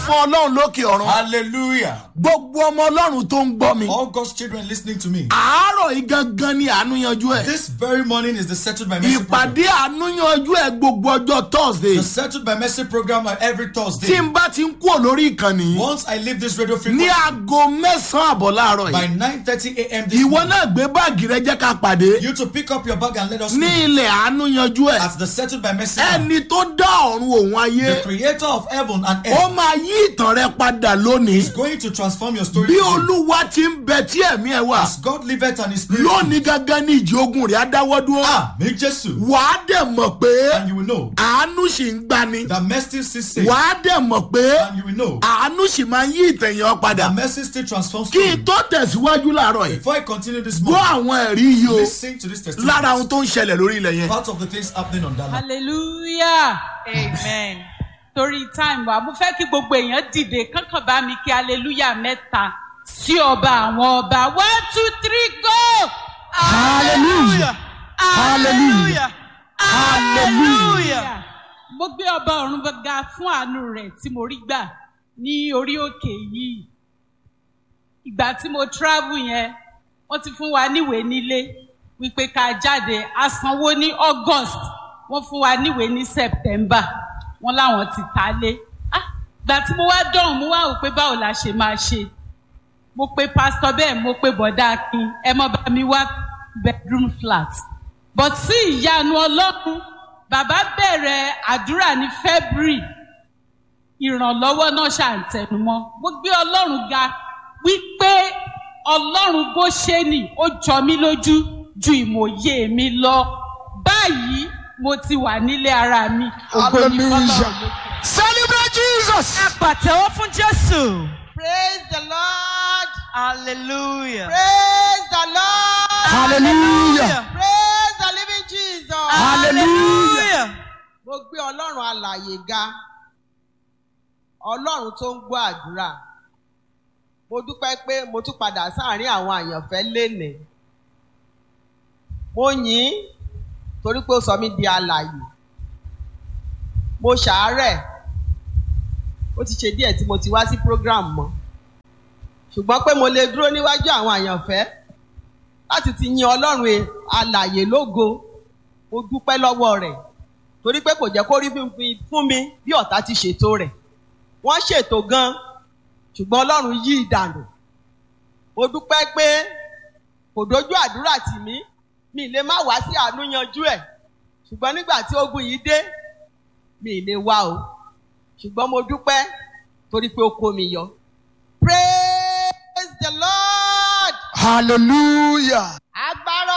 fún ọlọ́run lókè ọ̀run Hallelujah. gbogbo ọmọ ọlọ́run tó ń gbọ́ mi All God's children listening to me. àárọ̀ yìí gangan ni àánú yanjú ẹ̀ This very morning is the Settled by Mercy program. ìpàdé àánú yanjú ẹ̀ gbogbo ọjọ́ thursday The Settled by Mercy program are every tí Thursday. n bá ti ń kúrò lórí ìkànnì yìí Once I leave this radio ní frequency aago mẹ́sàn-án àbọ̀ láàárọ̀ by yìí 9:30 a.m. this ìwọ morning, náà gbé báàgì rẹ jẹ́ ká pàdé you to pick up your bag and let us ní know ilẹ̀ àánú yanjú ẹ̀ at the Settled by Mercy. program. ẹni tó dá ọ̀run òun ayé The Creator of heaven and ó earth máa yí ìtàn rẹ padà lónìí is going to transform your story. bí today. olúwa ti ń bẹ tí ẹ̀mí ẹ̀ wà As God liveth and His Spirit. lónìí gangan ní ìjì ogun rẹ̀ á dáwọ́ dúró Ah, me Jesus. wàá dẹ̀ mọ̀ pé And you will know àánú sì ń gbani that mercy still saves. wàá dẹ̀ mọ̀ pé And you will know àánú sì máa ń yí ìtẹ̀yàn padà that mercy still transforms. kí n story. tó tẹ̀síwájú láàárọ̀ yìí Before I continue this gbọ́ morning, àwọn ẹ̀rí yìí o listen to this testimony. lára ohun tó ń ṣẹlẹ̀ lórí ilẹ̀ yẹn Part of the things happening on that land. hallelujah amen torí time wa mo fẹ́ kí gbogbo èèyàn dìde kankan bá mi kí hallelujah mẹ́ta sí ọba àwọn ọba one two three go Hallelujah. Hallelujah. hallelujah mo gbé ọba ọ̀run ga fún àánú rẹ̀ tí mo rí gbà ní orí òkè yìí ìgbà tí mo travel yẹn wọ́n ti fún wa níwèé nílé wípé ká jáde a sanwó ní august wọ́n fún wa níwèé ní september wọ́n láwọn ti ta lé Ah, ìgbà tí mo wá dọ̀hún mo wá wò pé báwo la ṣe máa ṣe mo pe pastor bẹ́ẹ̀ mo pe bọ̀dá akin ẹ mọ́ bá mi wá bedroom flat but sí ìyanu ọlọ́run bàbá bẹ̀rẹ̀ àdúrà ní february ìrànlọ́wọ́ náà ṣàǹtẹnumọ́ mo gbé ọlọ́run ga wípé ọlọ́run bó ṣe nì ó jọ mí lójú ju ìmòye mi lọ báyìí mo ti wà nílé ara mi ògo ni fọlọ́run lókè. celebrate jesus. ẹ pàtẹ́wọ́ fún jésù. Praise the Lord. hallelujah. Praise the Lord. hallelujah Praise the living Jesus. hallelujah. Mo gbé Ọlọ́run alàyè ga. Ọlọ́run tó ń gbọ́ àdúrà. Mo dúpẹ́ pé mo tún padà sáàárín àwọn àyànfẹ́ lénìí. Mo yìn ín torí pé ó sọ mí di alàyè. Mo ṣàárẹ̀. Ó ti ṣe díẹ̀ tí mo ti wá sí program mọ́. Ṣùgbọ́n pé mo lè dúró níwájú àwọn àyànfẹ́ láti ti yin Ọlọ́run e- alàyè lógo. Mo dúpẹ́ lọ́wọ́ rẹ̀ torí pé kò jẹ́ kó rí fún mi- fún mi bí ọ̀tá ti ṣètò rẹ̀ wọ́n ṣètò gan ṣùgbọ́n ọlọ́run yí ìdànù mo dúpẹ́ pé kò dojú àdúrà tì mí mi lè má wá sí àánú yanjú ẹ̀ ṣùgbọ́n nígbà tí ogun yìí dé mi lè wá o ṣùgbọ́n mo dúpẹ́ torí pé ó kó mi yọ. praise the lord. hallelujah.